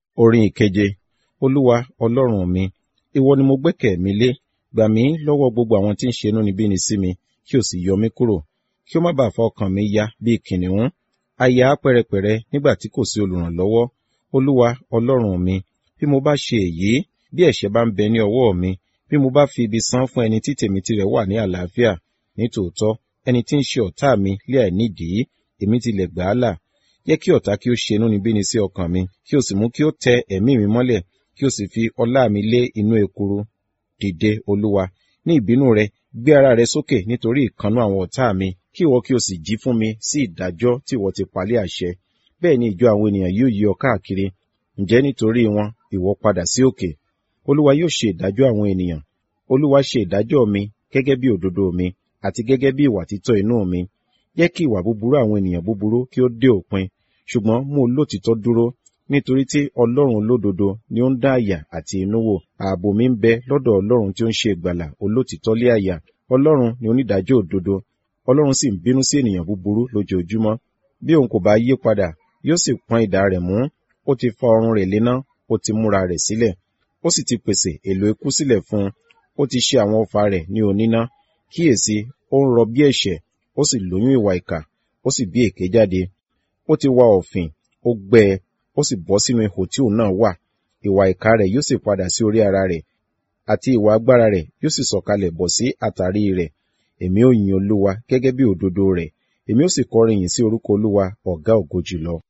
Orin ìkeje. Olúwa Ọlọ́run mi, ìwọ ni mo gbẹ́kẹ̀ mi lé. Gbà mí lọ́wọ́ gbogbo àwọn tí ń ṣe inúnibíni sí mi, kí o sì yọ mí kúrò. Kí ó má baà fa ọkàn mi ya bí kìnnìún. A ya á pẹ́rẹpẹ̀rẹ nígbà tí kò sí olùrànlọ́wọ́. Olúwa Ọlọ́run mi, bí mo bá ṣe èyí, bí ẹ̀ṣẹ̀ bá ń bẹ ní ọwọ́ mi, bí mo bá fi ibi san fún ẹni tí tèmi tirẹ̀ wà ní àlàáfíà, nítòótọ́, ẹni tí ń ṣe ọ̀tá mi lé àìnídìí, èmi tilẹ̀ gbà á là. Jẹ́ kí ọ̀tá kí ó ṣe inúnibíni sí ọkàn mi, kí o sì mú kí ó tẹ ẹ̀mí mi mọ́lẹ̀, kí o sì fi ọlá mi lé inú ekuru. Dìde, Olúwa, ní ìbínú rẹ, gbé ara rẹ sókè nítorí ìkannú àwọn ọ̀tá mi, kí ìwọ kí o sì jí fún mi sí ìdájọ́ tí ìwọ ti pa lé àṣẹ. Bẹ́ẹ̀ ni ìjọ àwọn ènìyàn yóò yí ọ káàkiri. Ǹjẹ́ nítorí wọn, ìwọ padà sí òkè. Olúwa yóò ṣe ìdájọ́ àwọn ènìyàn. Olúwa ṣe ìdájọ́ mi gẹ́gẹ́ bí òdodo mi, àti gẹ́gẹ́ bí ìwà títọ́ inú mi. Jẹ́ kí ìwà búburú àwọn ènìyàn búburú kí ó dé òpin, ṣùgbọ́n mú olótìítọ́ dúró, nítorí tí Ọlọ́run olódodo ni ó ń dá àyà àti inú wò. Ààbò mi ń bẹ lọ́dọ̀ Ọlọ́run tí ó ń ṣe ìgbàlà olótìítọ́ lé àyà. Ọlọ́run ni onídàájọ́ òdodo. Ọlọ́run sì ń bínú sí ènìyàn búburú lójoojúmọ́. Bí òun kò bá yí padà, yóò sì pọ́n idà rẹ̀ mú. Ó ti fa ọrùn rẹ̀ léná, ó ti múra rẹ̀ sílẹ̀. Ó sì ti pèsè èlò ikú sílẹ̀ fún un. Ó ti ṣe àwọn ọfà rẹ̀ ní oníná. Kíyèsi, ó ń rọ bí ẹ̀ṣẹ̀, ó sì lóyún ìwà ìkà, ó sì bí èké jáde. Ó ti wa ọ̀fìn, ó gbẹ ẹ, ó sì bọ́ sínú ihò tí òun náà wà. Ìwà ìkà rẹ̀ yóò sì padà sí orí ara rẹ̀, àti ìwà agbára rẹ̀ yóò sì sọ̀kalẹ̀ bọ̀ sí àtàrí rẹ̀. Èmi ó yin Olúwa gẹ́gẹ́ bí òdodo rẹ̀. Èmi ó sì kọrin ìyìn sí orúkọ Olúwa, ọ̀gá ògo jùlọ.